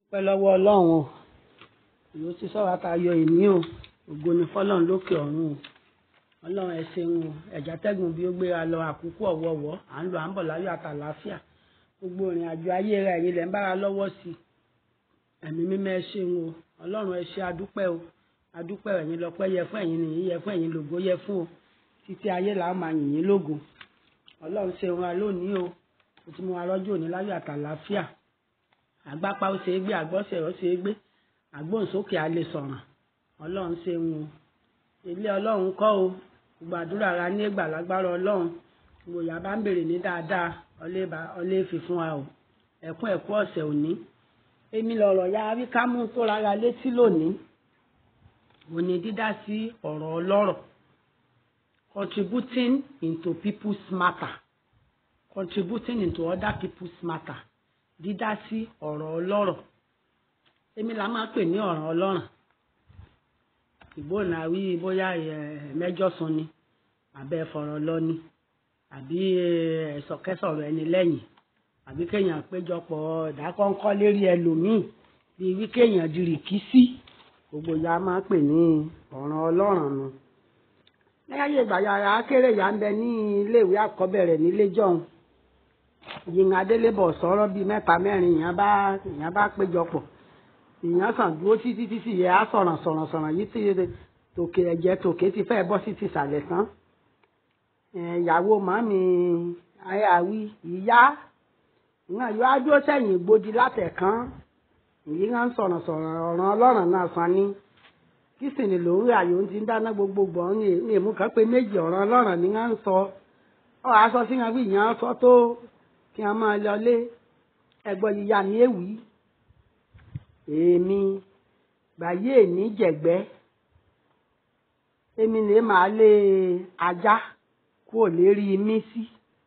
pẹ́ lọ́wọ́ ọlọ́run o ìlú ti sọ̀rọ̀ àtàyọ ìní o ògo ni fọlọ́run lókè ọ̀run o ọlọ́run ẹ ṣeun o ẹ̀já tẹ́gùn bí ó gbéra lọ àkókò ọ̀wọ̀ọ̀wọ́ à ń lọ à ń bọ̀ láyọ̀ àtàlàáfíà gbogbo ìrìn àjò ayé rẹ̀ ẹ̀yin lẹ̀ ń bára lọ́wọ́ sí i ẹ̀mí mímọ́ ẹ ṣeun o ọlọ́run ẹ ṣe adúpẹ́ o adúpẹ́ ẹ̀yin lọ́pẹ́ yẹ fún ẹ̀yin nìyí yẹ fún ẹ̀yin lògo yẹ fún o títí ayé là á máa yìn yín lógo ọlọ́run ṣeun wa lónìí o ó ti mú wa rọ́jò ní láyọ̀ àtàlàáfíà àgbápá ó ṣe é gbé àgbọ́sẹ̀ ó ṣe é gbé àgbóǹsókè á lè sọ̀ràn ọlọ́run ṣeun o ilé ọlọ́run kọ́ o gbogbo àdúrà ra ní ìgbà lágbára ọlọ́run gbogbo ìyá bá ń bèrè ní dáadáa ọlẹ́ fi fún wa o ẹ̀kún ẹ̀kú ọ̀sẹ̀ òní èmi lọ̀rọ̀ ya rí kámú tó rárá létí lónìí mo ní dídá sí ọ̀rọ̀ ọlọ́rọ̀ contributing into people's matter contributing into other people's matter dídá sí ọ̀rọ̀ ọlọ́rọ̀ èmi la máa pè ní ọ̀rọ̀ ọlọ́rọ̀ ìgbóná wí bóyá mẹ́jọ sùn ni àbẹ́ fọ̀rọ̀ lọ ni àbí ẹ̀sọ̀kẹ́sọ̀rọ̀ ẹni lẹ́yìn àbí kéèyàn péjọpọ̀ ìdákọ́ńkọ́ lérí ẹlòmíì bíi wí kéèyàn di rìkísí gbogbo ya máa pè ní ọ̀ràn ọlọ́ràn nu. lẹ́yìn ìgbà yàrá kéré yà ń bẹ ní iléèwé àkọ́bẹ̀rẹ̀ nílé jọ̀hún yìnyín adélébọ̀ sọ̀rọ̀ bíi mẹ́ta mẹ́rin ìyẹn bá ìyẹn bá péjọpọ̀ ìyẹn sàn dúró títí títí yẹ á sọ̀ràn sọ̀ràn sọ̀ràn yìí ti tòkè ẹ̀jẹ̀ tòkè ti fẹ́ bọ́ sí ti sàlẹ̀ tán ìyàwó màmí ayáwí ìyá ìyẹn yóò á dúró sẹ́yìn gbòdì látẹ̀kán èyí ń sọ̀rọ̀ sọ̀rọ̀ ọ̀ràn ọlọ́run náà san ní kí sì ni lòun rí àyò ń ti dáná gbogbogbò ní èmú kan pé méjì ọ̀ràn ọlọ́run ni wọ́n ń sọ ọ́ aṣọ sí wọn bí ìyẹn sọ tó kí wọ́n máa lọlé ẹgbọ́n yíya ní èwì èmi gbàyé ní jẹ̀gbẹ́ èmi lè máa lé ajá kúrò lérí mí sí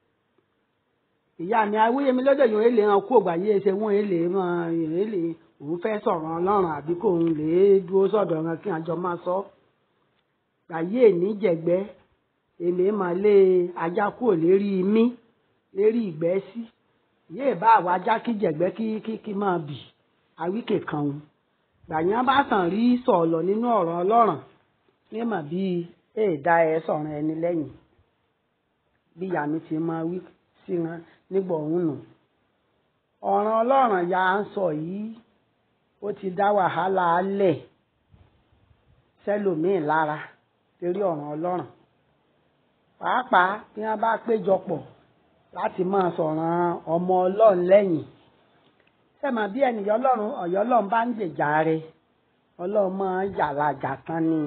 ìyá mi awúyẹmí lọ́dọ̀ yòó èlé hàn kú ògbà yìí ṣe wọ́n èlé mọ́ èlé òun fẹ́ sọ̀rọ̀ ọlọ́run àbí kò ń lè dúró sọ̀dọ̀ wọn kí àjọ máa sọ. gbàyé ní jẹ̀gbẹ́ èlé máa lé ajá kúrò lérí mí lérí ìgbẹ́ sí yéè bá àwọn ajá kí jẹ̀gbẹ́ kí kí kí máa bì àwíkè kan òun. gbàyàn bá sàn rí sọ̀lọ̀ nínú ọ̀rọ̀ ọlọ́run ní mà bíi èèdá ẹ sọ̀rọ̀ ẹni lẹ́yìn bí ìyá mi ti máa wí sí wọn nígbà òun nù ọ̀ràn ọlọ́run ya ń sọ yìí ó ti dá wàhálà alẹ̀ sẹ́lòmíì lára torí ọ̀ràn ọlọ́run pàápàá bí wọ́n bá péjọpọ̀ láti máa sọ̀ràn ọmọ ọlọ́run lẹ́yìn sẹ́mọ̀ bí ènìyàn ọlọ́run ọ̀yọ́ ọlọ́run bá ń gbèjà rẹ̀ ọlọ́run máa ń yàrá tán ni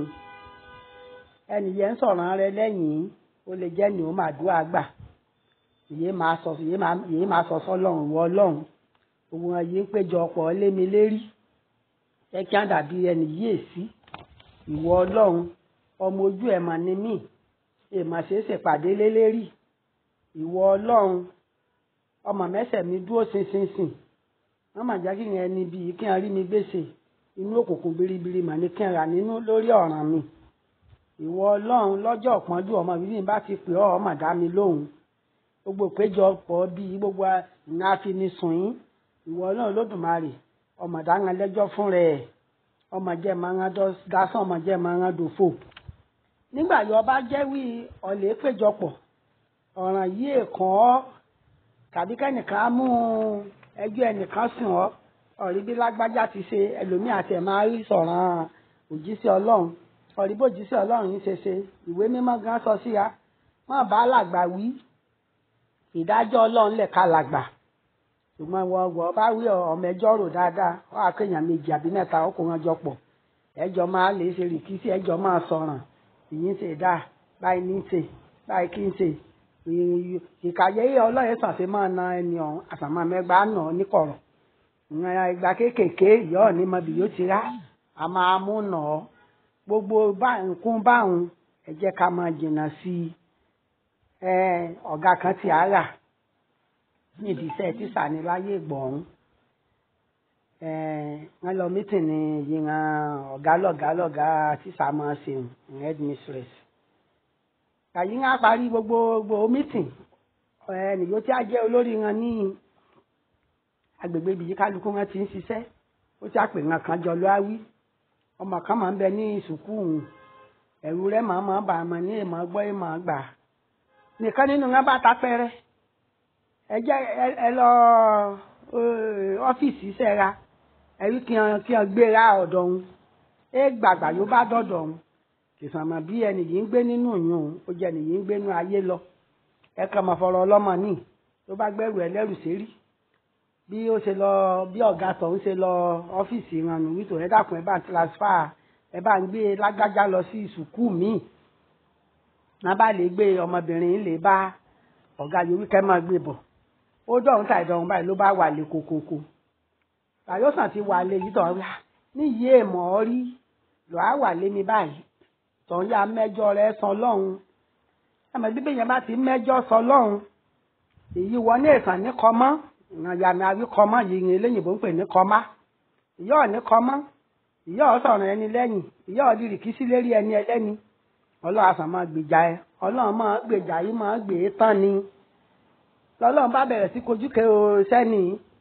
ẹnìyẹn ń sọ̀ràn rẹ̀ lẹ́yìn ó lè jẹ́ ni ó máa dúró àgbà yìí máa sọ yìí máa sọ sọlọ́run wọ ọlọ́run gbogbo wọn yìí ń péjọ ọ̀pọ̀ lémi lérí ẹ kí á dàbí ẹni yìí sí ìwọ ọlọ́run ọmọ ojú ẹ̀ mà ní mí èèmọ̀ ṣe é ṣèpàdé lélẹ́rì ìwọ ọlọ́run ọmọ mẹ́sẹ̀ mi dúró ṣinṣinṣin wọ́n mà jẹ́ kí yẹn ẹni bíi kí n rí mi gbèsè inú òkùnkùn biribiri mà ní kí n rà nínú lórí ọ̀ràn mi ìwọ ọlọ́run lọ́jọ́ ọ̀pọ̀njú ọmọ bíbí bá ti pè ọ́ ọmọ dá mi lóhùn gbogbo ìpéjọpọ̀ bíi gbogbo ìná afinisùn yín ìwọ náà lódùmarè ọmọ dáhùn lẹ́jọ́ fún rẹ̀ ọmọ jẹ́ máa ń dásán ọmọ jẹ́ máa ń dòfò. nígbà yọ bá jẹ́ wí ọ̀lẹ́ péjọpọ̀ ọ̀ràn yìí èkán ọ́ tàbí kẹ́nìkan á mú ẹjọ́ ẹnìkan sùn ọ́ ọ̀rí bí lágbájá ti ṣe ẹlòmíì àti ẹ̀ máa rí sọ̀ràn òjíṣẹ́ ọlọ́run ọ̀rí bó òjíṣẹ́ ọlọ́run yìí ṣe ṣe ìwé mímọ́ gan sọ sí ya má bá làgbà wí ìdájọ́ ọlọ́run lẹ̀ ká làgbà ṣùgbọ́n wọ́n wọ́n bá wí ọmọ ẹjọ́ rò dáadáa wọ́n á kéèyàn méjì àbí mẹ́ta ọkùnrin ọjọ́ pọ̀ ẹjọ́ máa lè ṣe rìkísí ẹjọ́ máa sọ̀ràn ìyín ṣe dá báyìí ní ṣe báyìí kí n ṣe ìkàyé ọlọ́yẹ̀ sàṣẹ máa na ẹni ọ̀hún àtàmọ́ mẹ́gbàá nà ọ́ níkọ̀rọ̀ ìgbà kéékèèké ìyá ọ̀ ní mọbi yóò ti rá a máa mú nà ọ́ gbogbo nǹkún báwọn ẹ jẹ́ ká máa jìnnà sí i ọ̀gá kan ti àárà níbi iṣẹ́ tíṣà ní láyé ìgbọ̀n wọ́n lọ mítìnì yìnyín ọ̀gá lọ̀gá lọ̀gá tíṣà máa ṣe headmistress kàyí ń parí gbogbo gbogbo mítìn ẹnìyó tí a jẹ́ olórí wọn ní agbègbè ibi yìí kálukú wọn ti ń ṣiṣẹ́ ó ti àpè nǹkan kan jọ ló á wí ọmọ kan máa ń bẹ ní sùkúù ẹ̀rù rẹ̀ máa máa bà á mọ̀ ní ìmọ̀ gbọ́ ìmọ̀ gbà nìkan nínú wọn bá ta pẹ́rẹ́ ẹ jẹ́ ẹ lọ ọ́fíìsì sẹ́ra ẹ̀rí kí wọn kí wọn gbéra ọ̀dọ̀ òun ẹ gbàgbà yóò bá dọ̀dọ̀ òun kìsàmà bí ẹnì yìí ń gbé nínú yìí òun ó jẹ́ ẹnì yìí ń gbé nínú ayé lọ ẹ kàn máa fọ̀rọ̀ ọlọ́mọ níì tó bá gbẹ́rù ẹlẹ́rù sérí bí ó ṣe lọ bí ọ̀gá tọ̀hún ṣe lọ ọ́fíìsì ìrànú wítò ẹ dákun ẹ bá ń transfer ẹ bá ń gbé lágbájá lọ sí sùkúù míì náà bá lè gbé ọmọbìnrin lè bá ọ̀gá yorùbá kẹ́ máa gbé bọ̀ ó dọ̀hún tàì dọ̀hún báyìí ló bá wà lé kokoko tàyọ̀sán ti wà lé yìí tọ̀hún rà níyì èèmọ̀ ọ́ rí lọ́ọ́ wà lé mi báyìí tọ̀hún yá mẹ́jọ rẹ̀ sọ lọ́hùn ẹ̀mọ̀ bíbí yẹn bá ti mẹ́jọ sọ lọ́hùn èyí wọ ní ìsàn ní kọ́mọ́ ìyàmì àwí kọ́mọ́ yìí ní eléyìnbó ń pè ní kọ́má ìyá ọ̀ ní kọ́mọ́ ìyá ọ̀ sọ̀rọ̀ ẹni lẹ́yìn ìyá ọ̀ di rìkísí lérí ẹni ẹlẹ́ni ọlọ́run àṣà máa gbèjà ẹ ọlọ́run máa gbèjà yìí máa gbè é tán ni lọ́lọ́run bá bẹ̀rẹ̀ sí kojú kẹ o sẹ́ni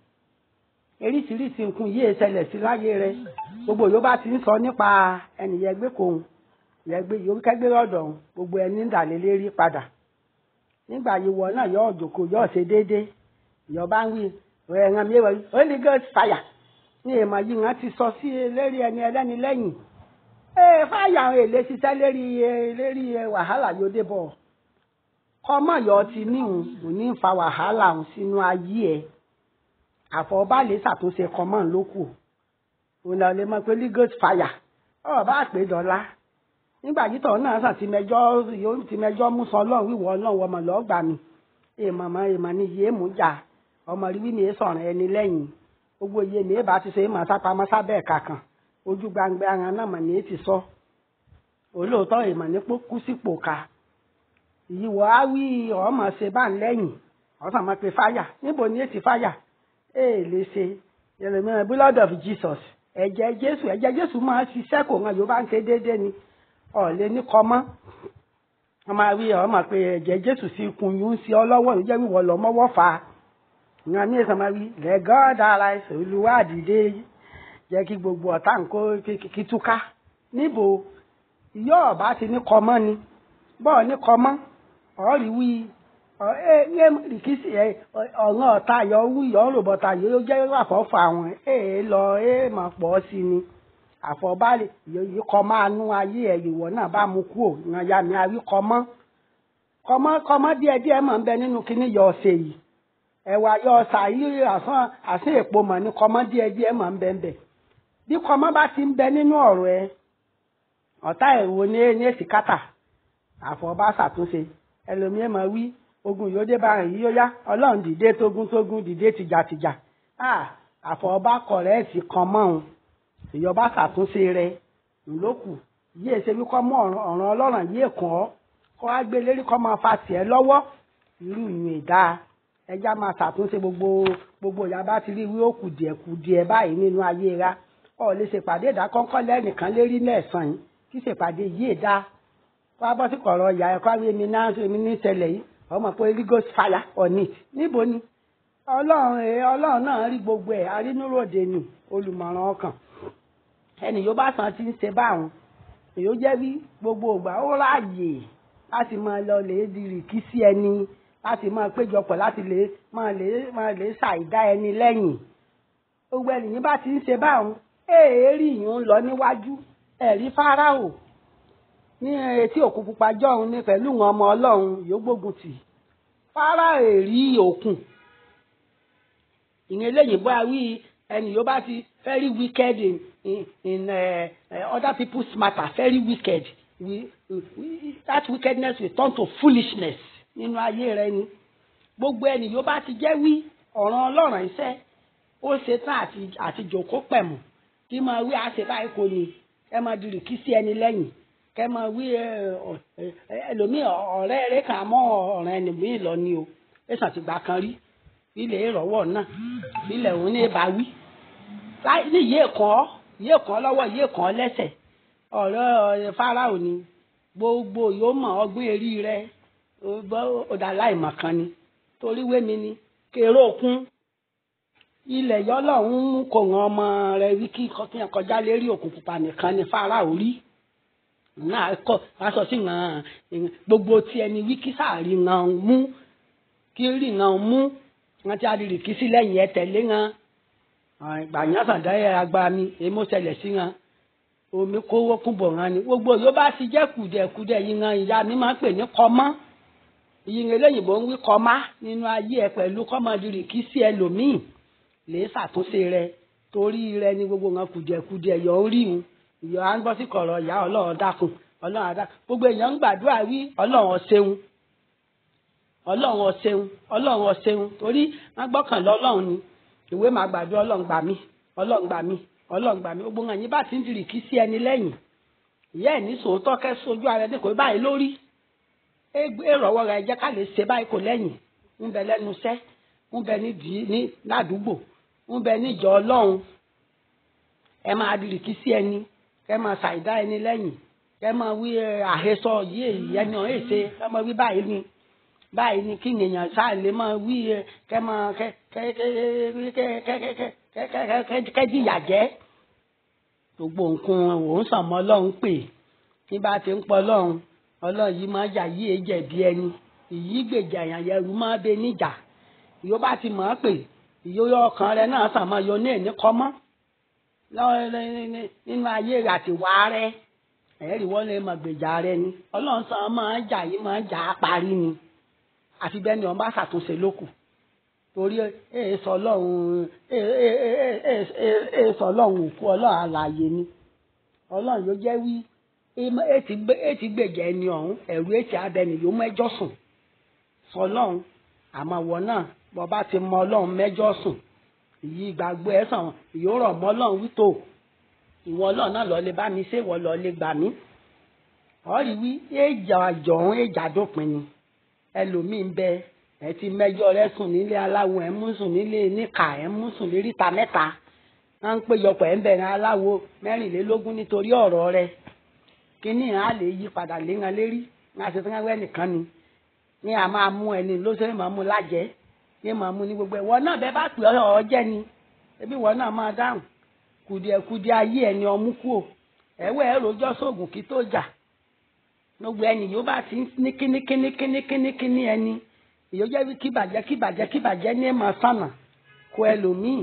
eríṣiríṣi nǹkan yìí ṣẹlẹ̀ sí láyé rẹ gbogbo yóò bá ti ń sọ nípa ẹnìyẹn gbé kòun yẹgbẹ́ yóò kẹ́gbẹ́ ọ̀dọ̀ gbogbo ẹni ń dàlẹ́ lérí padà nígbà yìí wọ náà yóò jòkó yóò ṣe déédéé ìyọba ń wí ẹ̀ràn mi wọ̀nyí holy ghost fire ní èèmọ̀ yìí wọ́n ti sọ sí lérí ẹni ẹlẹ́ni lẹ́yìn ee fáyà àwọn èlé ṣiṣẹ́ lérí lérí wàhálà yóò dé bọ̀ kọ́mọ̀ yọ ti níhùn kò ní fa wàhálà hùn sínú ayé ẹ̀ àfọ̀ọ́bá lè ṣàtúnṣe kọ́mọ̀ lókù òun náà lè mọ̀ pé holy ghost fire ọ̀ bá pè dọ́là nígbà yìí tọ̀ náà sàn ti mẹjọ́ yóò ti mẹjọ́ mú sọ ọlọ́run wíwọ ọlọ́run ọmọ lọ́ọ́ gbà mí èèmọ̀ mọ èèmọ̀ ni yéé mú jà ọmọ rí mi sọ̀rọ̀ ẹni lẹ́yìn gbogbo iye mi bá ti ṣe é mọ̀ sápamọ́ sábẹ́ ẹ̀ka kan ojú gbangba ara náà mọ̀ ní ti sọ olóòótọ́ èèmọ̀ ní kú sípò ká ìyíwọ̀ á wí ọmọ ṣe bá ń lẹ́yìn ọ̀sán mọ̀ pé fáyà níbo ni èsì fáyà èè lè ṣe yẹlẹmíràn blood of Jesus ẹ̀jẹ̀ Jésù ẹ̀jẹ̀ Jésù máa ṣiṣẹ́ kò hàn Yorùbá ń ṣe déédéé ni ọ̀lẹ́ ní kọ́mọ́ wọ́n máa wí ọmọ pé ẹ̀jẹ̀ jésù sí ikùn yìí ń ṣe ọ lọ́wọ́ ìjẹ́ wíwọ́ lọ mọ́wọ́ fà á ìyàn ní ìsọ̀mọ́ wí let God arise olúwa àdìdé jẹ́ kí gbogbo ọ̀tá nǹkó kí túká níbo ìyá ọ̀bá ti ní kọ́mọ́ ni bọ́ọ̀ ní kọ́mọ́ ọ̀rí wí ẹ rìkísì ẹ ọ̀ràn ọ̀tá yọ wí yọ ròbọ̀tà yóò jẹ́ àfọ́fọ́ àwọn ẹ lọ ẹ máa pọ̀ sí ni àfọ̀bálẹ̀ yìí kọ́ máa nú ayé ẹ̀ ìwọ náà bá mu kú ò yan ya mi àwí kọ́mọ́ kọ́mọ́ kọ́mọ́ díẹ̀ díẹ̀ mọ̀ ń bẹ nínú kíní yọ ọ̀sẹ̀ yìí ẹ̀wà yọ ọ̀sà yìí àsán àsán èpo mọ̀ ní kọ́mọ́ díẹ̀ díẹ̀ mọ̀ ń bẹ ń bẹ bí kọ́mọ́ bá ti ń bẹ nínú ọ̀rọ̀ ẹ ọ̀tá ẹ̀wò ní ní èsì kátà àfọ̀bá ṣàtúnṣe ẹlòmíín mọ̀ wí ogun yóò dé báyìí yìí yóò yá ọlọ́run dìde tógun tógun dìde tìjàtìjà àfọ̀bá kọ̀rẹ́ẹ̀tì kan mọ́ òun ìjọba ṣàtúnṣe rẹ ńlọkù yíyẹ ṣe wí kọ́ mọ́ ọ̀ràn ọlọ́run yíyẹ kàn ọ́ kọ́ á gbé lérí kọ́ máa fa tiẹ̀ lọ́wọ́ irú ìyún ìdá ẹja máa ṣàtúnṣe gbogbo gbogbo ìyá bá ti rí wí ó kù díẹ̀ kù díẹ̀ báyìí nínú ayé ra ọ̀ lè ṣèpàdé ìdákọ́ńkọ́ lẹ́nìkan lérí lẹ́ẹ̀sán yìí kí ṣèpàdé yìí dá kó a bọ́ sí kọ̀rọ̀ ìyá ẹ̀kọ́ àwọn èmi náà èmi ní ìṣẹ̀lẹ̀ yìí ọmọ pé rigos fire on it níbo ni ọlọ́run ọlọ́run náà rí gbogbo ẹ̀ arínúròde ni olùmọ̀ràn ọkàn ẹnì yóò bá san ti ń ṣe báwọn èyí ó jẹ́ bí gbogbo ìgbà ó ráàyè láti máa lọ lè di rìkí sí ẹni láti máa péjọpọ̀ láti lè máa lè máa lè ṣàìdá ẹni lẹ́yìn gbogbo ẹnìyàn bá ti ń ṣe báwọn èèrí yìí ń lọ níwájú ẹ̀rí fáráò ní etí òkun pupa jọ̀hún ní pẹ̀lú wọn ọmọ ọlọ́run yóò gbógun tì fáráò èrí òkun ìyẹn eléyìí bá wí ẹnì yóò bá ti very wicked in in, in uh, uh, other people's matter very wicked we, we, that wickedness will turn to foolishness nínú ayé rẹ ni gbogbo ẹni yóò bá ti jẹ́ wí ọ̀ràn ọlọ́run iṣẹ́ ó ṣe tán àti àti jòkó pẹ̀mù kí máa wí àṣẹ báyìí kò ní ẹ máa di rìkí sí ẹni lẹ́yìn kẹ máa wí ẹlòmíì ọ̀rẹ́ rẹ kà mọ́ ọ̀ràn ẹnìmíì lọ ni o ẹ̀sán ti gbà kan rí ilẹ̀ ìrọ̀wọ́ náà ilẹ̀ òun ní bá wí ní ìyé kan ìyé kan lọ́wọ́ ìyé kan lẹ́sẹ̀ ọ̀rọ̀ fáráò ni gbogbo yóò mọ̀ ọgbọ́n èrí rẹ ọ̀dà láìmọ̀ kan ni torí wémi ni kèrò òkun ilẹ̀ yọlọ́run mú kó ran ọmọ rẹ̀ wí kí kọ́kíyàn kọjá lérí òkun pupa nìkan ní Fáráò rí náà kọ́ aṣọ sí ran gbogbo tí ẹni wí kí sáàrí ran mú kí rí ran mú wọn ti àdìrì kí sí lẹ́yìn ẹ tẹ̀lé ran gbàyàn sàdá ẹ agbára mi èmi ó ṣẹlẹ̀ sí ran omi kówó kúbọ̀ ran ni gbogbo yóò bá ti jẹ́ kùdẹ̀kùdẹ̀ yìí ran ìyá mi máa ń pè ní kọ́mọ́ ìyìn eléyìnbó ń wí kọ́má nínú ayé ẹ pẹ̀lú kọ́mọdìrì kí sí ẹlòmíì lè ṣàtúnṣe rẹ torí rẹ ní gbogbo wọn kùdìẹ̀kùdìẹ̀ yọ orí wọn ìyọ à ń gbọ́ sí kọ̀rọ̀ ìyá ọlọ́run dákun ọlọ́run àdá gbogbo èèyàn ń gbàdúrà wí ọlọ́run ọ̀ṣẹ́un ọlọ́run ọ̀ṣẹ́un ọlọ́run ọ̀ṣẹ́un torí wọ́n gbọ́kàn lọ́lọ́run ni ìwé máa gbàdúrà ọlọ́run gbà mí ọlọ́run gbà mí ọlọ́run gbà mí gbogbo wọn yín bá ti ń dìrì kí sí ẹni lẹ́yìn ìyá ẹ̀ ní sòótọ́ kẹ́ sojú ara ẹni kò báyìí lórí èrò ọwọ́ rẹ̀ jẹ́ ká lè ṣe báyìí kò lẹ́yìn ń bẹ lẹ́nu iṣẹ́ ń bẹ nídìí ní ládùúgbò ń bẹ níjọ ọlọ́run ẹ máa dìrìkì sí ẹni kẹ máa ṣàìdá ẹni lẹ́yìn kẹ máa wí àhesọ yìí ẹni ọ̀hún èsè kẹ máa wí báyìí ni báyìí ni kí èèyàn ṣáà lè máa wí kẹ máa kẹ kẹ kẹ kẹ kẹ kẹ kẹ kẹ jìyà jẹ gbogbo nǹkan òun sàn mọ́ ọlọ́run pè ní bá ti ń pọ̀ ọlọ́run ọlọ́run yìí máa jà yí èjẹ̀bi ẹni ìyí gbèjà èèyàn yẹrù máa bẹ níjà ìyó bá ti mọ̀ ọ́ pé ìyó ọkàn rẹ náà sàn máa yọ ní ẹ̀ní kọ́mọ́ nínú ayé rẹ àti wá rẹ ẹ̀rí wọ́n lè mọ̀ gbèjà rẹ ni ọlọ́run sàn máa jà yìí máa jà á parí ni àfi bẹ́ẹ̀ ni wọ́n bá ṣàtúnṣe lókù torí èè sọ ọlọ́run èè sọ ọlọ́run òkú ọlọ́run àlàyé ni ọlọ́run yóò jẹ́ wí ètí gbèjà ẹni ọ̀hún ẹ̀rú ètí abẹni yóò mẹ́jọ sùn fọlọ́run àmọ́ wọ náà bọ́ bá ti mọ ọlọ́run mẹ́jọ sùn ìyí ìgbàgbọ́ ẹ̀ sàn yóò rọ̀ mọ́ ọlọ́run wító ìwọ ọlọ́run náà lọ́ọ́ lè bá mi ṣé ìwọ lọ́ọ́ lè gbà mí ọ̀rí wí èjà àjọ̀hún èjà dópin ni ẹlòmíín bẹ ẹ ti mẹ́jọ rẹ sùn nílé aláwo ẹ mú sùn nílé níkà ẹ mú sùn léríta mẹ́ta wọ́n ń péjọpọ̀ ẹ̀ ń bẹ̀rẹ̀ aláwo mẹ́rìnlélógún nítorí ọ̀rọ̀ rẹ kíní à lè yí padà léran lérí ní àṣetán wẹ́ nìkan ni ní a máa mú ẹni ló ṣe máa mú lájẹ́ ní máa mú ní gbogbo ìwọ náà bẹ́ẹ̀ bá pè ọ́ jẹ́ ni ebi ìwọ náà máa dáhùn kùdìẹ̀kùdìẹ̀ ayé ẹni ọmú kú o ẹ̀wẹ̀ ẹ̀rọ ọjọ́ sóògùn kí tó jà gbogbo ẹni yóò bá ti ní kíní kíní kíní kíní kíní ẹni ìyóò jẹ́ wí kíbàjẹ́ kíbàjẹ́ kíbàjẹ́ ní ẹ̀mọ́ sànà kó ẹlòmíì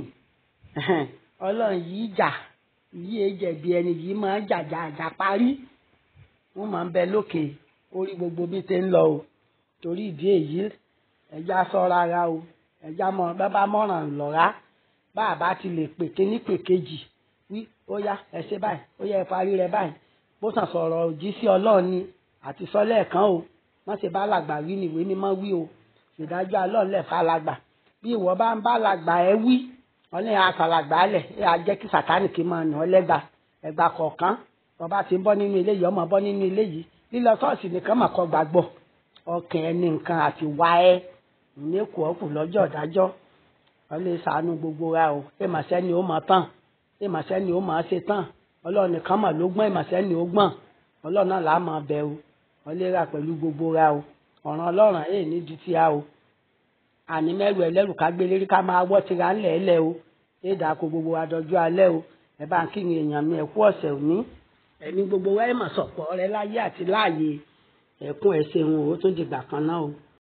ọlọ́run yìí jà yìí èjẹ̀bi ẹni yìí máa jàjà àjà parí wọ́n máa ń bẹ lókè orí gbogbo bí tẹ́ ń lọ o torí ìdí èyí ẹja ṣọ́ra ara o ẹja mọ bábá mọ̀ràn lọ́ra bá a bá ti lè pè kíní pè kejì wí ó yá ẹ ṣe báyìí ó yẹ ẹ parí rẹ báyìí bó sàn sọ̀rọ̀ òjì sí ọlọ́run ni àti sọ́lẹ̀ kan o wọ́n ṣe bá làgbà wí ni ìwé mímọ́ wí o ìdájọ́ alọ́ọ̀lẹ̀ falàgbà bí ìwọ bá ń bá làgbà ẹ wí ọlẹ́ àfàlàgbà lẹ̀ ẹ á jẹ́ kí sàtánì kí máa nà ọ́ lẹ́gbà ẹgbà kọ̀ọ̀kan ọba ti ń bọ́ nínú ilé yìí ọmọ bọ́ nínú ilé yìí lílọ ṣọ́ọ̀ṣì nìkan mà kọ́ gbàgbọ́ ọkàn ẹni nǹkan àti wá ẹ ìníkù ọkù lọ́jọ́ ìdájọ́ ọlẹ́ ṣàánú gbogbo ra o èmàṣẹ́ ni ó máa tán èmàṣẹ́ ni ó máa ṣe tán ọlọ́run nìkan mà ló gbọ́n èmàṣẹ́ ni ó gbọ́n ọlọ́run náà là á máa bẹ o ọlẹ́ ra pẹ̀lú gbogbo ra o ọ̀ràn ọlọ́run èyí ní di ti a o àní mẹ́rù ẹlẹ́rù ká gbé lérí ká máa wọ́ tira ńlẹ̀ ẹlẹ́ o éèdà kó gbogbo adọ́jú alẹ́ o ẹ bá ń kíni èèyàn mi ẹ̀kú ọ̀sẹ̀ òní ẹni gbogbo wa ẹ̀ mà sọ̀pọ̀ rẹ láyé àti láàyè ẹ̀kún ẹ̀sẹ̀ wọn ò tún dìgbà kan náà o.